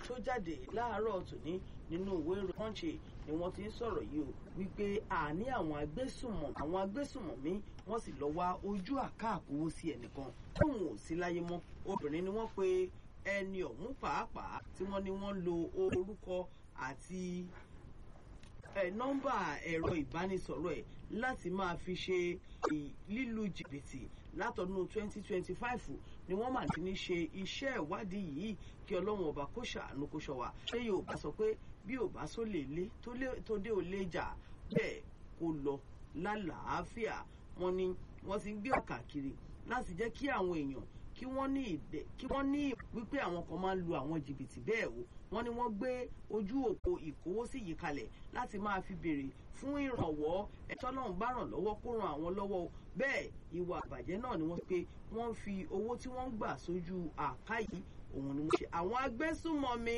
tó jáde láàárọ̀ tòní nínú ìwé ìròyìn Punch ni wọ́n ti ń sọ̀rọ̀ yìí o wípé àní àwọn agbésùnmọ̀ àwọn agbésùnmọ̀mí wọ́n sì lọ wá ojú àkáàkówó sí ẹnìkan tóun ò sí láyé mọ́ obìnrin ni wọ́n pe ẹni ọ̀hún pàápàá tí wọ́n ní wọ́n lo orúkọ àti ẹ nọ́mbà ẹ̀rọ ìbánisọ̀rọ̀ ẹ̀ láti máa fi ṣe lílu jìbìtì látọdún 2025 ni wọ́n máa ti ní ṣe iṣẹ́ ìwádìí yìí kí ọlọ́run ọba kó ṣàánú kó ṣọ́ wa ṣé yóò bá sọ pé bí ò bá sólè lé tó dé ò lè jà bẹ́ẹ̀ kó lọ lálàáfíà wọ́n ní wọ́n ti ń gbé ọ̀kà kiri láti jẹ́ kí àwọn èèyàn kí wọ́n ní ìdẹ kí wọ́n ní wípé àwọn kan máa ń lu àwọn jìbìtì bẹ́ẹ̀ o wọ́n ní wọ́n gbé ojú òpó ìkówósí yìí kalẹ̀ láti máa fi béèrè fún ìrànwọ́ ẹ̀tọ́ náà bá ràn lọ́wọ́ kó ran àwọn lọ́wọ́ o bẹ́ẹ̀ ìwà àbàjẹ́ náà ni wọ́n pé wọ́n ń fi owó tí wọ́n ń gbà sójú àká yìí òun ni wọ́n ṣe àwọn agbésùnmọ̀mí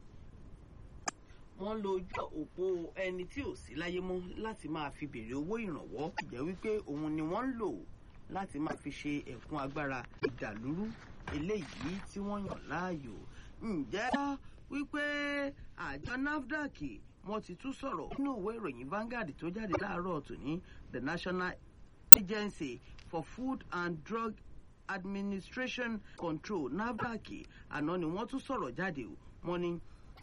wọ́n lo ojú òpó ẹni tí ò sí láyé mọ́ láti máa fi béèrè owó ìrànwọ́ ìjẹ́ wípé òun ni wọ́n ń lò láti máa fi ṣe ẹ̀kún agbára ìdàlúrú eléyìí tí wọ́n yàn láàyò. ǹjẹ́ wípé àjọ NAFDAC wọ́n ti tún sọ̀rọ̀ nínú ìwé ìròyìn Vanguard tó jáde láàárọ̀ tòní the National Agency for Food and Drug Administration Control NAFDAC àná ni wọ́n tún sọ̀rọ̀ jáde wọ́n ní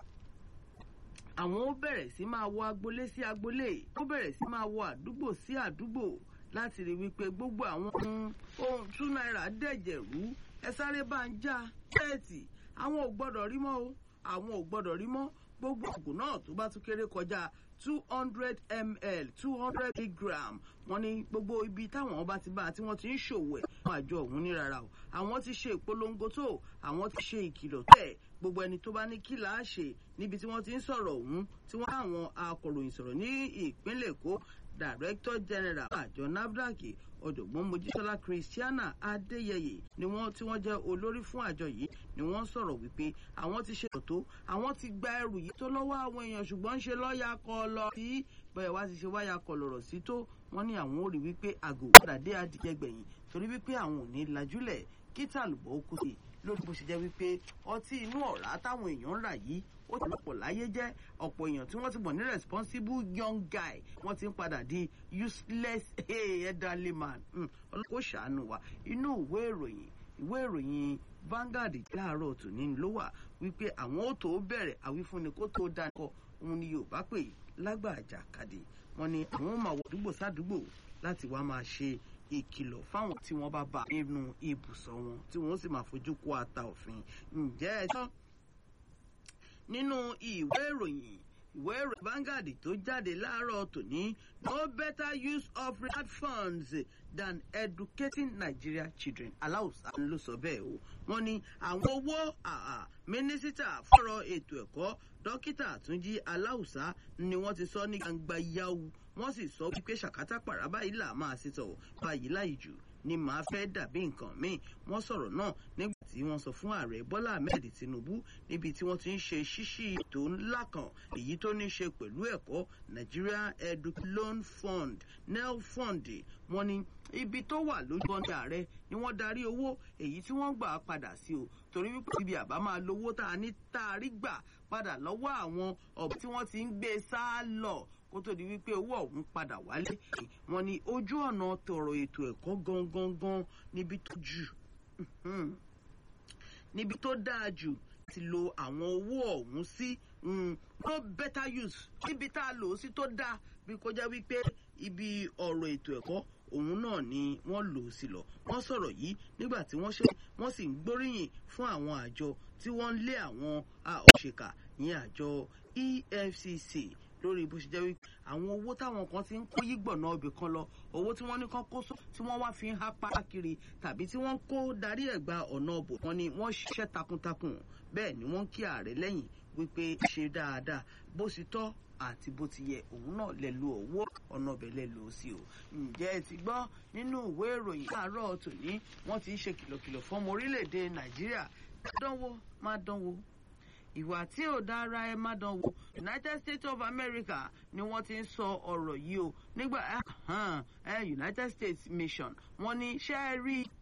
àwọn ó bẹ̀rẹ̀ sí máa wọ agbolé sí agbolé ó bẹ̀rẹ̀ sí máa wọ àdúgbò sí àdúgbò láti rí wípé gbogbo àwọn ohun ohun two naira dẹ̀jẹ̀ rú ẹ sáré bá ń já bẹ́ẹ̀tì àwọn ò gbọ́dọ̀ rí mọ́ o àwọn ò gbọ́dọ̀ rí mọ́ gbogbo ògùn náà tó bá tún kéré kọjá two hundred ml two hundred milligram wọ́n ní gbogbo ibi táwọn bá ti bá tí wọ́n ti ń ṣòwò ẹ̀ fún àjọ ọ̀hún ní rárá o àwọn ti ṣe ìpolongo tó àwọn ti ṣe ìkìlọ̀ tẹ̀ gbogbo ẹni tó bá ní kí là á ṣe níbi tí wọ́n ti ń sọ̀rọ̀ ọ̀hún tí wọ́n bá àwọn akọ̀ròyìn sọ̀rọ̀ ní ìpínlẹ̀ Èkó director general àjọ nafdac ọ̀jọ̀gbọ́n mojísọ́lá christiana adéyẹyẹ ni wọ́n tí wọ́n jẹ́ olórí fún àjọ yìí ni wọ́n sọ̀rọ̀ wípé àwọn ti ṣe tó àwọn ti gba ẹrù yìí tó lọ́wọ́ àwọn èèyàn ṣùgbọ́n ń ṣe lọ́ọ̀yà kọ lọ sí bẹ́ẹ̀ wá ti ṣe wáyà kọ lọ̀rọ̀ sí tó wọ́n ní àwọn ò rí wípé àgò padà dé adìyẹ gbẹ̀yìn torí wípé àwọn ò ní lajúlẹ̀ kí tàlùbọ̀ ó kú sí lórí bó ṣe jẹ́ wípé ọtí inú ọ̀rá táwọn èèyàn ń rà yìí ó ti lọ́pọ̀ láyé jẹ́ ọ̀pọ̀ èèyàn tí wọ́n ti mọ̀ ní responsible young guy wọ́n ti ń padà di useless elderly man ọlọ́kọ̀ ṣàánú wa inú ìwé ìròyìn ìwé ìròyìn Vanguard láàárọ̀ tòní ló wà wípé àwọn ó tó bẹ̀rẹ̀ àwífúnni kó tó dáńkọ òun ni Yorùbá pè lágbàjà kàdé wọ́n ní àwọn máa wọ àdúgbò sádùúgbò láti wá máa ṣe ìkìlọ̀ fáwọn tí wọ́n bá bá nínú ibùsọ̀ wọn tí wọ́n sì máa fojú kó ata òfin ǹjẹ́ ẹ tán nínú ìwé ìròyìn ìwé ìròyìn Vanguard tó jáde láàárọ̀ tòní no better use of rehab funds than educating Nigeria children aláùsá ló sọ bẹ́ẹ̀ o wọ́n ní àwọn owó mínísítà fọ́rọ̀ ètò ẹ̀kọ́ dókítà Túnjí aláùsá ni wọ́n ti sọ ní gbangba yahoo wọ́n sì sọ wípé ṣàkátà pàrà báyìí là máa ṣe tọ̀ báyìí láì jù ni màá fẹ́ dàbí nǹkan míì wọ́n sọ̀rọ̀ náà nígbà tí wọ́n sọ fún ààrẹ Bọ́lá Ahmed Tinubu níbi tí wọ́n ti ń ṣe ṣíṣí ètò ńlá kan èyí tó ní ṣe pẹ̀lú ẹ̀kọ́ Nigeria Edu Loan Fund NEL Fund wọ́n ní ibi tó wà lójú ọ̀nà ààrẹ ni wọ́n darí owó èyí tí wọ́n gbà padà sí o torí wípé ibi àbá máa lówó tá a ní tá a rí gbà padà lọ́wọ́ àwọn ọ̀bẹ tí wọ́n ti ń gbé sá lọ kó tó di wípé owó ọ̀hún padà wálé wọ́n ní ojú ọ̀nà tọrọ ètò ẹ̀kọ́ gangan gan níbi tó jù níbi tó dáa jù ti lo àwọn owó ọ̀hún sí no better use níbi tá a lò ó sí tó dáa bí kò jẹ́ wípé ibi ọ̀rọ̀ ètò ẹ̀kọ́ òun náà ni wọ́n lò ó sí lọ wọ́n sọ̀rọ̀ yìí nígbà tí wọ́n ṣe wọ́n sì ń gbóríyìn fún àwọn àjọ tí wọ́n ń lé àwọn òṣèkà ní àjọ EFCC lórí bó ṣe jẹ́ wípé àwọn owó táwọn kan ti ń kó yígbọ̀nà ibì kan lọ owó tí wọ́n ní kán kó sọ tí wọ́n wá fi ń há para kiri tàbí tí wọ́n kó darí ẹ̀gbà ọ̀nà ọ̀bọ̀ wọn ni wọ́n ṣiṣẹ́ takuntakun bẹ́ẹ̀ ni wọ́n kí ààrẹ lẹ́yìn wípé ṣe dáadáa bó ṣe tọ́ àti bó ti yẹ òun náà lè lo owó ọ̀nà ọbẹ̀ lè lò ó sí o. ǹjẹ́ ẹ ti gbọ́ nínú ìwé ìròyìn láàárọ̀ tòní wọ́n ti ń ṣe kìlọ̀kìlọ̀ fún ọmọ orílẹ̀-èdè nàìjíríà dánwò má dánwò ìwà tí ò dára ẹ má dánwò United States of America ni wọ́n ti ń sọ ọ̀rọ̀ yìí o nígbà united states mission wọ́n ní ṣe é rí